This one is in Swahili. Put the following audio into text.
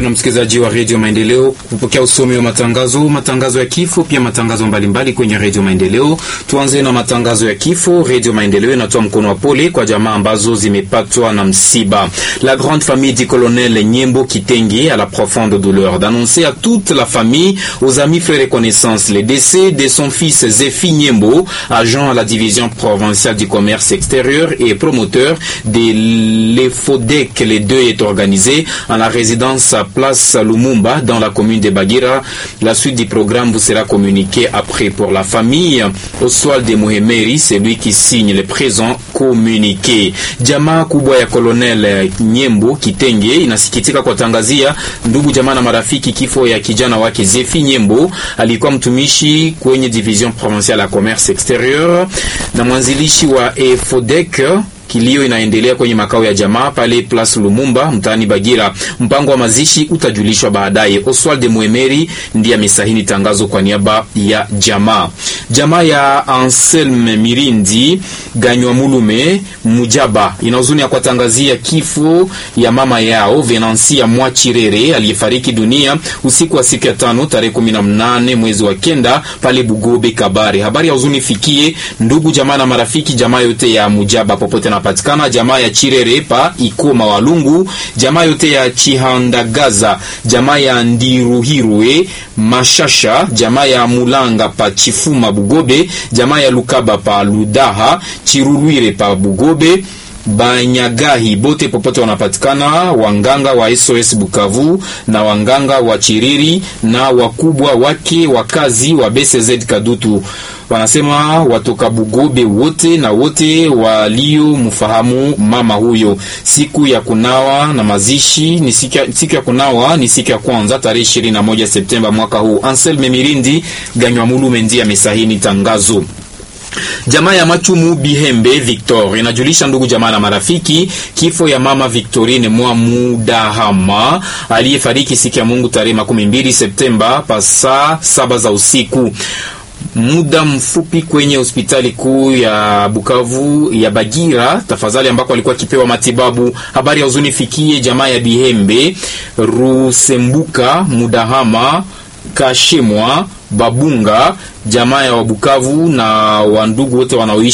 mpendwa msikilizaji wa redio Maendeleo, kupokea usomi wa matangazo, matangazo ya kifo, pia matangazo mbalimbali kwenye redio Maendeleo. Tuanze na matangazo ya kifo. Redio Maendeleo inatoa mkono wa pole kwa jamaa ambazo zimepatwa na msiba. La grande famille du colonel Nyembo Kitenge a la profonde douleur d'annoncer à toute la famille, aux amis, frères et connaissances, le décès de son fils Zéfi Nyembo, agent à la division provinciale du commerce extérieur et promoteur de l'EFODEC. Les deux est organisé en la résidence à Place Lumumba dans la commune de Bagira. La suite du programme vous sera communiquée après pour la famille. Oswald de Muhemeri, c'est lui qui signe le présent communiqué. Jamaa kubwa ya Colonel Nyembo Kitenge inasikitika kuwatangazia ndugu jamaa na marafiki kifo ya kijana wake Zefi Nyembo. Alikuwa mtumishi kwenye division provinciale ya commerce exterieur na mwanzilishi wa EFODEC Kilio inaendelea kwenye makao ya jamaa pale Place Lumumba mtaani Bagira. Mpango wa mazishi utajulishwa baadaye. Oswald de Muemeri ndiye amesahini tangazo kwa niaba ya jamaa. Jamaa ya Anselme Mirindi Ganywa Mulume Mujaba ina huzuni ya kuwatangazia kifo ya mama yao Venansia Mwachirere aliyefariki dunia usiku wa siku ya tano tarehe 18 mwezi wa kenda pale Bugobe Kabare. Habari ya huzuni fikie ndugu jamaa na marafiki jamaa yote ya Mujaba popote napatikana jamaa ya Chirere pa Ikoma Walungu, jamaa yote ya Chihandagaza, jamaa ya Ndiruhirwe Mashasha, jamaa ya Mulanga pa Chifuma Bugobe, jamaa ya Lukaba pa Ludaha, Chirurwire pa Bugobe Banyagahi bote popote wanapatikana, wanganga wa SOS Bukavu na wanganga wa Chiriri na wakubwa wake wakazi wa BCZ Kadutu wanasema watoka Bugobe wote na wote waliomfahamu mama huyo. Siku ya kunawa na mazishi ni siku ya, siku ya kunawa ni siku ya kwanza tarehe 21 Septemba mwaka huu. Anselme Mirindi Ganywa Mulume ndiye amesahini tangazo. Jamaa ya Machumu Bihembe Victor inajulisha ndugu jamaa na marafiki kifo ya mama Victorine mwa Mudahama aliyefariki siku ya Mungu tarehe makumi mbili Septemba pa saa saba za usiku muda mfupi kwenye hospitali kuu ya Bukavu ya Bagira tafadhali, ambako alikuwa akipewa matibabu. Habari ya huzuni fikie jamaa ya Bihembe Rusembuka Mudahama Kashemwa Babunga, jamaa ya Wabukavu na wandugu wote wanaoishi